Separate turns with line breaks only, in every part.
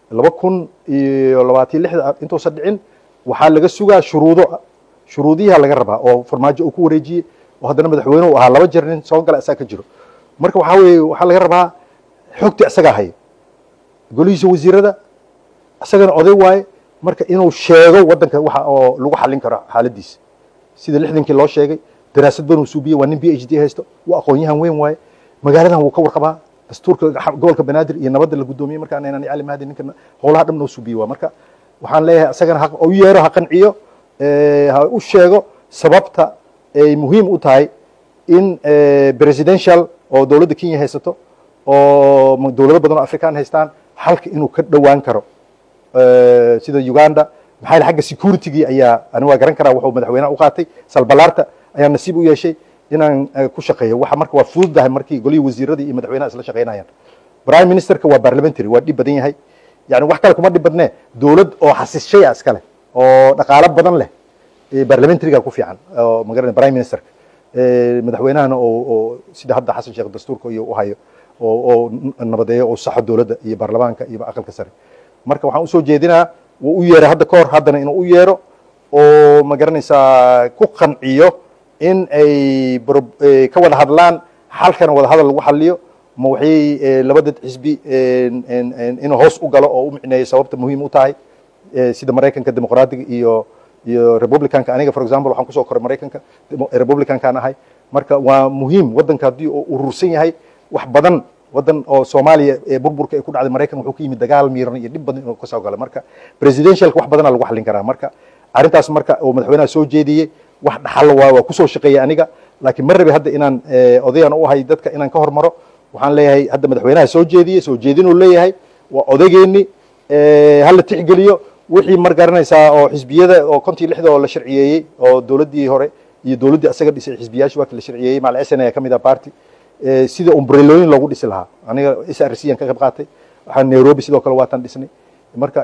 laba kun iyo labaatan lixda intuusan dhicin waxaa laga sugaa shuruudo shuruudiyaha laga rabaa oo farmaajo uu ku wareejiyey oo haddana madaxweyne u ahaa laba jeer nin soo gala isaga ka jiro marka waxaa weeye waxaa laga rabaa xogta isagaa haya golihiisa wasiirada isagana oday waaye marka inuu sheego waddanka waxa oo lagu xallin karo xaaladiisa sida lixdankii loo sheegay daraasad badan uu suubiyey waa nin b h d haysto waa aqoon-yahan weyn waaye magaaladan wuu ka warqabaa dastuurka gobolka banaadir iyo nabadda la guddoomiyey markaan inaan cali mahdi ninka howlaha dhan noo suubiyey waa marka waxaan leeyahay isagana ha u yeero ha qanciyo ha u sheego sababta ay muhiim u tahay in presidential oo dowladda kenya haysato oo dowlado badan oo african haystaan halka inuu ka dhowaan karo sida uganda maxaa xagga securitygii ayaa ani waa garan karaa wuxuu madaxweynaha u qaatay salbalaarta ayaa nasiib u yeeshay inaan ku shaqeeyo waxa marka waa fududahay markii golihii wasiiradii iyo madaxweynaha isla shaqeynayaan prime ministerka waa parliamentary waa dhib badan yahay yani wax kale kuma dhib badnee dowlad oo xasishaya iskale oo dhaqaalo badan leh parliamentaryga ku fiican oo magaran prime ministerka madaxweynahana oo sida hadda xasan sheekh dastuurka iyo u hayo oo nabadeeyo oo saxo dowladda iyo baarlamaanka iyo aqalka sare marka waxaan usoo jeedinaa wuu u yeeray hadda ka hor haddana inuu u yeero oo ma garanaysaa ku qanciyo in ay ka wada hadlaan xalkana wada hadal lagu xaliyo ma waxay labada xisbi inuu hoos u galo oo u micneeyo sababta muhiim u tahay sida maraykanka dimuqraadiga iyo iyo republicanka aniga for example waxaan kusoo koray maraykanka republicankaan ahay marka waa muhiim waddanka haddii uu urursan yahay wax badan waddan oo soomaaliya ee burburka ee ku dhacday maraykan wuxuu ka yimid dagaal miiran iyo dhib badan inuu kasoo galo marka presidentialka wax badanaa lagu xallin karaa marka arrintaas marka uu madaxweynaha soo jeediyey wax dhaxal waa waa kusoo shaqeeyay aniga laakiin ma rabi hadda inaan odayan u ahay dadka inaan ka hormaro waxaan leeyahay hadda madaxweynaha soo jeediyey soo jeedinuu leeyahay waa odaygeeni hala tixgeliyo wixii mar garanaysaa oo xisbiyada oo kontii lixda oo la sharciyeeyey oo dowladdii hore iyo dowladdii asaga dhisay xisbiyaashu waa la sharciyeeyey macal sn ayaa ka mid ah party sida umbrelooyin loogu dhisi lahaa aniga s r c aan ka qayb qaatay waxaan nairobi sidoo kale waataan dhisnay marka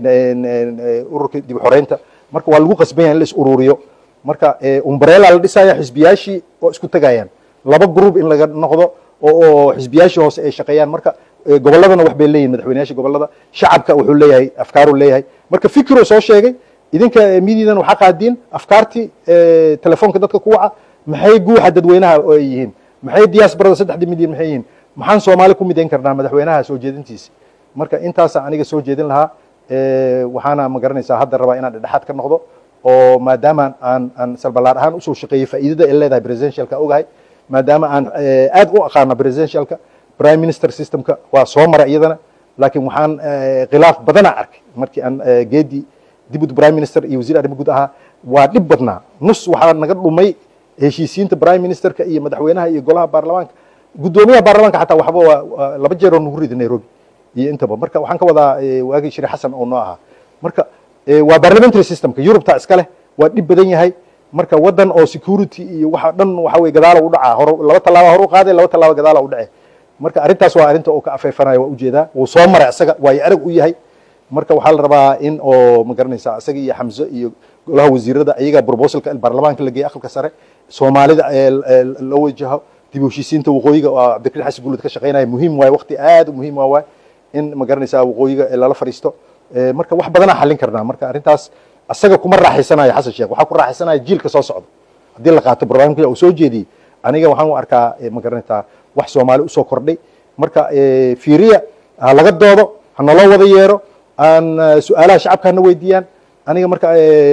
ururka dib xoreynta marka waa lagu qasban yahay in la is ururiyo marka umbrella la dhisaya xisbiyaashii oo isku tegayaan laba group in laga noqdo oo xisbiyaashii hoose ay shaqeeyaan marka gobolladana wax bay leeyihin madaxweynayaasha gobollada shacabka wuxuu leeyahay afkaaruu leeyahay marka fikiruu soo sheegay idinka mididan waxaa qaadiin afkaartii telefoonka dadka ku waca maxay guuxa dadweynaha ay yihiin maxay diasporada saddexda milyan maxay yihiin maxaan soomaali ku midayn karnaa madaxweynaha soo jeedintiisa marka intaasa aniga soo jeedin lahaa waxaana ma garanaysaa hadda rabaa inaan dhexdhexaad ka noqdo oo maadaama aan aan salbalaar ahaan usoo shaqeeyey faa'iidada ay leedahay presidentialka ogahay maadaama aan aad u aqaano presidentialka prime minister systemka waa soo mara iyadana laakiin waxaan khilaaf badana arkay markii aan geedi dibud prime minister iyo wasiir arrimo guud ahaa waa dhib badnaa nus waxaa naga dhumay heshiisiinta prime ministerka iyo madaxweynaha iyo golaha baarlamaanka guddoomiyaha baarlamaanka xataa waxba waa laba jeer oo nagu ridi nairobi iyo intaba marka waxaan ka wadaa waagii shiri xasan oo noo ahaa marka waa parliamentary systemka yurubta iska leh waa dhib badan yahay marka waddan oo security iyo waxa dhan waxa weye gadaala u dhacaa hor laba tallaaba hor u qaaday laba tallaaba gadaala u dhace marka arrintaas waa arrinta uu ka afeefanayo waa ujeedaa wuu soo maray isaga waayo arag u yahay marka waxaa la rabaa in oo ma garanaysaa isaga iyo xamse iyo golaha wasiirada ayaga proposalka baarlamaanka la geeyey aqalka sare soomaalida loo wajaho dib u heshiisiinta waqooyiga oo cabdikariin xasan guulud ka shaqeynaya muhiim waaye waqti aad u muhiim waa waay in ma garanaysaa waqooyiga lala fadhiisto marka wax badanaa xallin karnaa marka arrintaas asaga kuma raaxaysanayo xasan sheekh waxaa ku raaxaysanaya jiilka soo socda haddii la qaato barnaamijka uu soo jeediyey aniga waxaan u arkaa ma garanaysaa wax soomaali usoo kordhay marka fiiriya ha laga doodo ha naloo wada yeero aan su-aalaha shacabka hana weydiiyaan aniga marka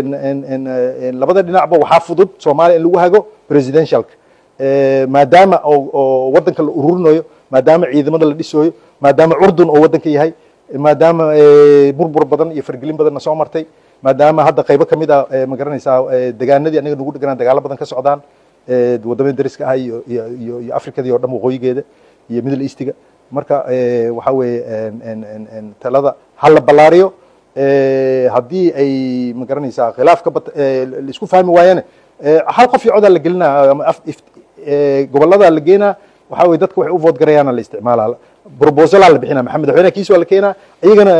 labada dhinacba waxaa fudud soomaaliya in lagu hago presidentialka maadaama oo waddanka la ururinayo maadaama ciidamada la dhisooyo maadaama curdun oo waddanka yahay maadaama burbur badan iyo fargelin badanna soo martay maadaama hadda qaybo ka mid ah ma garanaysaa degaanadii aniga nagu dheganaan dagaalo badan ka socdaan waddamada dariska ah iyo iyo iyo afrikadii oo dhan waqooyigeeda iyo middle eastiga marka waxaa weeye talada ha la ballaariyo haddii ay ma garanaysaa khilaafka la isku fahmi waayane hal qof iyo codaa la gelinaa ama gobollada la geenaa waxaa weye dadka waxay u vood garayaana la isticmaalaa proposalaa la bixinaa maxamed madaxweynaha kiis waa la keenaa iyagana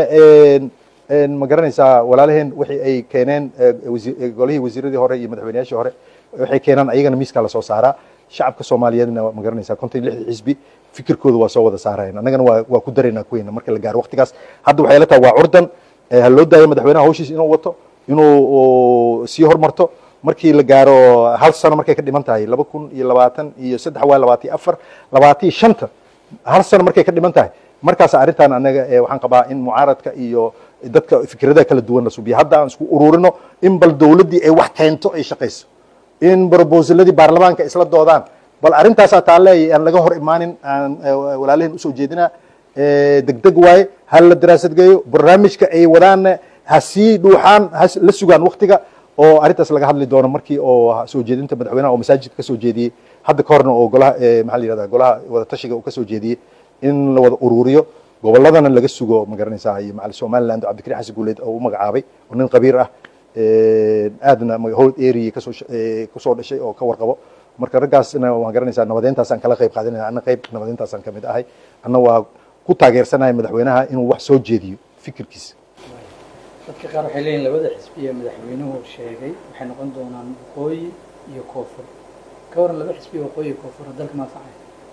ma garanaysaa walaalaheen wixii ay keeneen golihii wasiiradii hore iyo madaxweynayaashii hore waxay keenaan ayagana miiskaa lasoo saaraa shacabka soomaaliyeedna ma garanaysaa konton lixda xisbi fikirkooda waa soo wada saarayan annagana waa waa ku daraynaa kuweyna marka la gaaro waqtigaas hadda waxay la tahay waa curdan ha loo daayo madaxweynaha hawshiisa inuu wato inuu sii hormarto markii la gaaro hal sano markay ka dhiman tahay laba kun iyo labaatan iyo saddex waa labaatan iyo afar labaatan iyo shanta hal sano markay ka dhiman tahay markaas arrintan anaga waxaan qabaa in mucaaradka iyo dadka fikradaha kala duwan la subiyo hadda aan isku ururino in bal dowladdii ay wax keento ay shaqayso in brobosaladii baarlamaanka isla doodaan bal arrintaasaa taale aan laga hor imaanin aan walaalihin usoo jeedinaa degdeg waaye ha la daraasad geeyo barnaamijka ay wadaanna ha sii dhuuxaan ha la sugaan waktiga oo arrintaas laga hadli doono markii oo soo jeedinta madaxweynaha oo masaajidka ka soo jeediyey hadda ka horna oo golaha maxaa la yihahda golaha wada tashiga uu ka soo jeediyey in la wada ururiyo gobolladana laga sugo ma garanaysaa iyo macal somaliland oo cabdikariin xasan guuleed oo u magacaabay oo nin qabiir ah aadna hold area kasoo kusoo dhashay oo ka warqabo marka raggaasna waan garanaysaa nabadeyntaasaan kala qayb qaadanaya anna qayb nabadeyntaasaan kamid ahay anna waa ku taageersanahay madaxweynaha inuu wax soo jeediyo fikirkiisa
dadka qaar waxay leeyihin labada xisbi ee madaxweynuhu sheegay waxay noqon doonaan waqooyi iyo koonfur ka waran laba xisbi waqooyi iyo koonfur dalka maanfacay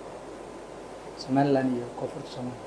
somaliland iyo koonfurta soomaaliya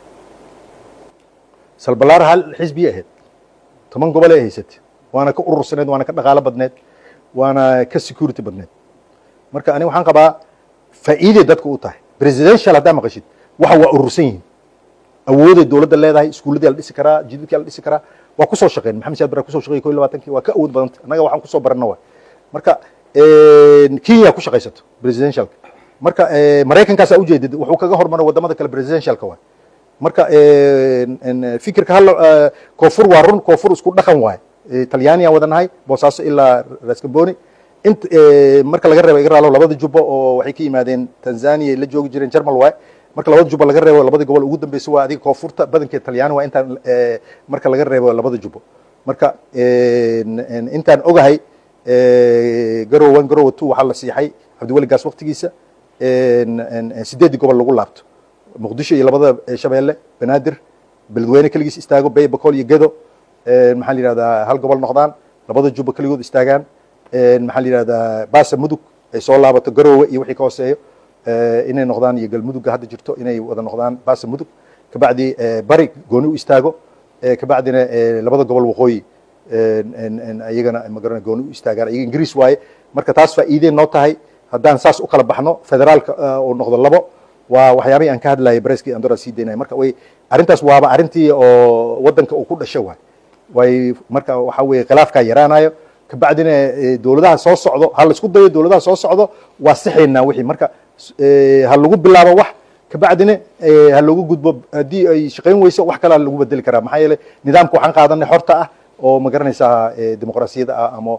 salbalaar hal xisbiya ahayd toban gobol ay haysatay waana ka urursaneed waana ka dhaqaalo badneed waana ka security badneed marka aniga waxaan qabaa faa'iiday dadka u tahay presidential haddaa maqashid waxa waa urursan yihiin awooday dowladda leedahay iskuulladii la dhisi karaa jidadkii la dhisi karaa waa kusoo shaqeyn maxamed siyaad bara kusoo shaqeeyay ko iyo labaatankii waa ka awood badanta annaga waxaan kusoo barana waay marka kenya ku shaqaysato presidentialka marka maraykankaasaa ujeedid wuxuu kaga hormaro wadamada kale presidentialka waay marka fikirka hal koonfur waa run koonfur isku dhaqan waay talyaaniyan wadanahay boosaaso ilaa raskamboni int marka laga reebo iga raalo labada jubbo oo waxay ka yimaadeen tanzania la joogi jireen jermal waay marka labada jubbo laga reebo labada gobol ugu dambeysa waa adiga koonfurta badankeed talyaani waa intaan marka laga reebo labada jubbo marka intaan ogahay garow one garow two waxaa la siixay cabdiweli gaas waktigiisa sideeddii gobol lagu laabto muqdisho iyo labada shabeelle banaadir beledweyne keligiis istaago bay bakool iyo gedo maxaa la yihahdaa hal gobol noqdaan labada jubbo keligood istaagaan maxaa la yihahdaa baasa mudug ay soo laabato garoowe iyo wixii ka hooseeyo inay noqdaan iyo galmudugga hadda jirto inay wada noqdaan baasa mudug kabacdi bari gooni u istaago kabacdina labada gobol waqooyi iyagana magarana gooni u istaagaan iyaga ingiriis waaye marka taas faa'iideen noo tahay haddaan saas u kala baxno federaalka uu noqdo labo waa waxyaabihii aan ka hadlayay breskii andora sii daynaya marka way arrintaas waaba arrintii oo waddanka uu ku dhasho waay way marka waxa weeye khilaafkaa yaraanayo kabacdina dowladaha soo socdo ha laisku dayo dowladaha soo socdo waa sixaynaa wixii marka ha lagu bilaabo wax kabacdina ha loogu gudbo haddii ay shaqayn weyso wax kalea lagu bedeli karaa maxaa yeeley nidaamka waxaan qaadanay xorta ah oo ma garanaysaa dimuqraasiyadda ah ama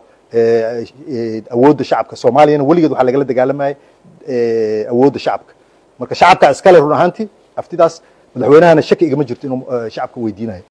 awoodda shacabka soomaaliyana weligeed waxaa lagala dagaalamayay awoodda shacabka marka shacabka iskale run ahaantii aftidaas madaxweynahana shaki igama jirto inuu shacabka weydiinayo